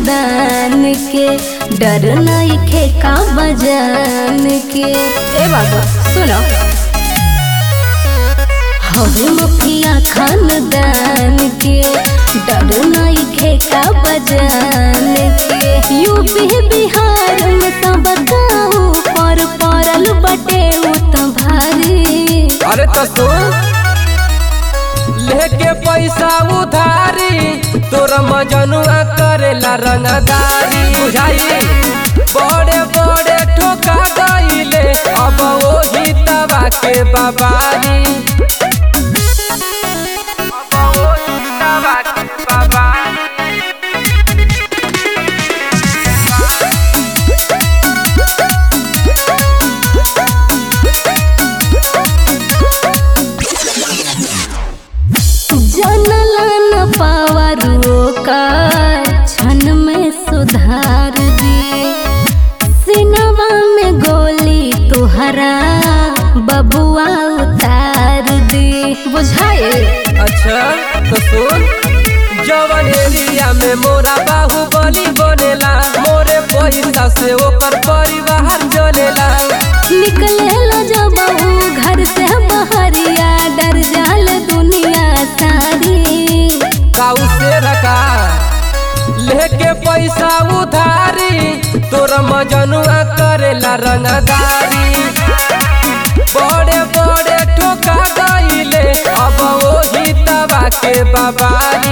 खानदान के डर नहीं खे का बजान के ए बाबा सुनो हवे मुखिया खानदान के डर नहीं खे का बजान के यूपी बिहार में तो बताओ पर परल बटे उ तो भारी अरे तो सुन लेके पैसा उधारी तोर मजनुआ करेला रंगदारी बुझाई बड़े बड़े ठोका गईले अब वही तबा के बाबारी अब वही तबा के बाबारी जनला न पावरो का क्षण में सुधार दी सिनवा में गोली तुहरा बबुआ उतार दी बुझाए अच्छा तो सुन जवन एरिया में मोरा बाहुबली बनेला मोरे पैसा से ओकर परिवार चलेला निकले जब ऊ घर से बहरिया डर जाल दुनिया सारी काऊ से रखा लेके पैसा उधारी तोर मजनुआ करेला रंगदारी बड़े बड़े ठोका गईले अब वही तबा के बाबारी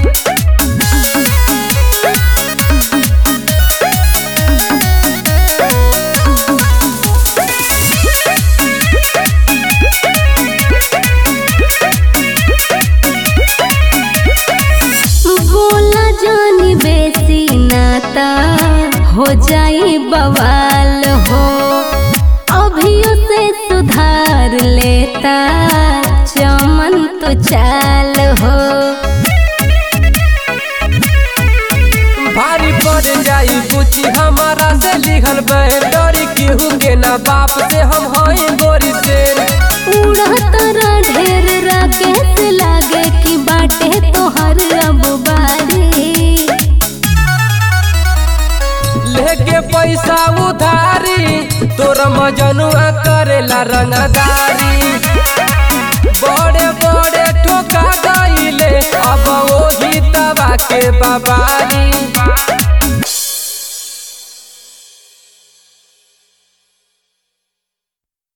बोला जानी बेसी नाता हो जाई बवाल हो अभियो से सुधार लेता चमन तो चाल हो भारी पड़ जाई बुची हमारा से लिखल डरी केहू के ना बाप से हम हई गोरी से उड़ा तारा ढेर राकेश लागे कि बाटे तोहर अब बारी लेके पैसा उधारी तोर मजनुआ करेला रंगदारी बड़े बड़े ठोका गईले अब वही तबा के बाबारी